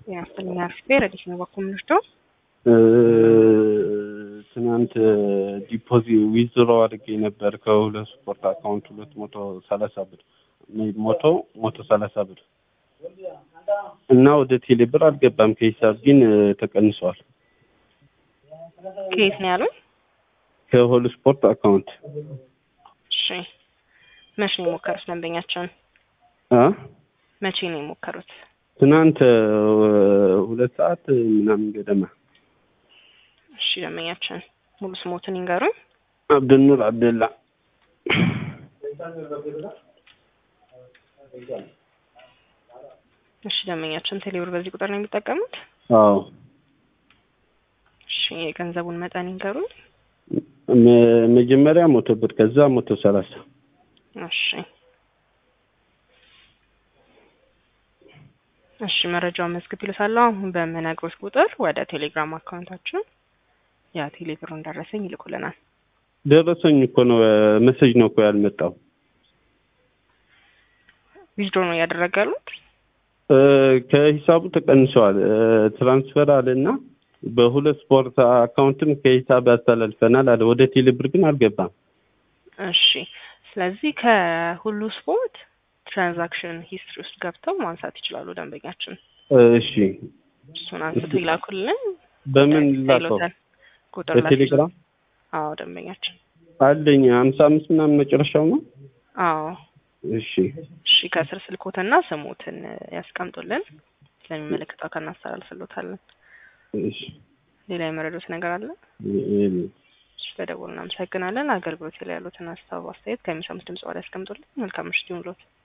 ጤና ይስጥልኝ አርፌ ረዲስ ነው በኩል ምንሽቶ ትናንት ዲፖዚት ዊዝድሮ አድርጌ ነበር ከሁለት ስፖርት አካውንት ሁለት መቶ ሰላሳ ብር ሞቶ ሞቶ ሰላሳ ብር እና ወደ ቴሌ ብር አልገባም። ከሂሳብ ግን ተቀንሷል። ከየት ነው ያሉኝ? ከሆል ስፖርት አካውንት እሺ መቼ ነው የሞከሩት ደንበኛቸውን? አ መቼ ነው የሞከሩት? ትናንት ሁለት ሰዓት ምናምን ገደማ። እሺ ደንበኛቸውን ሙሉ ስሞትን ይንገሩኝ። አብድኑር አብደላ እሺ ደንበኛቸውን ቴሌብር በዚህ ቁጥር ነው የሚጠቀሙት? አዎ እሺ የገንዘቡን መጠን ይንገሩኝ። መ- መጀመሪያ መቶ ብር ከዛ መቶ ሰላሳ እሺ እሺ መረጃውን መዝግብ ይሉታለሁ። አሁን በምነግሮት ቁጥር ወደ ቴሌግራም አካውንታችን ያ ቴሌብሩን ደረሰኝ ይልኩልናል። ደረሰኝ እኮ ነው መሰጅ ነው እኮ ያልመጣው። ዊዝድሮ ነው እያደረገ ያሉት? እ፣ ከሂሳቡ ተቀንሰዋል። እ፣ ትራንስፈር አለና በሁለት ስፖርት አካውንትም ከሂሳብ ያስተላልፈናል አለ። ወደ ቴሌብር ግን አልገባም። እሺ ስለዚህ ከሁሉ ስፖርት ትራንዛክሽን ሂስትሪ ውስጥ ገብተው ማንሳት ይችላሉ ደንበኛችን። እሺ እሱን አንስቶ ይላኩልን። በምን ላከው? ይሉታል። ቁጥር በቴሌግራም ላክ- አዎ ደንበኛችን። አለኝ ሀምሳ አምስት ምናምን መጨረሻው ነው። አዎ እሺ እሺ ከስር ስልኮትና ስሙትን ያስቀምጡልን። ስለሚመለከተው አካል እናስተላልፍሎታለን። እሺ ሌላ የመረዱት ነገር አለ? ይሄ- እሺ ተደውል እናመሰግናለን። አገልግሎት ላይ ያሉትን ሀሳብ አስተያየት ከሚሰሙት ድምጽ ላይ ያስቀምጡልን። መልካም ምሽት ይሁንልዎት።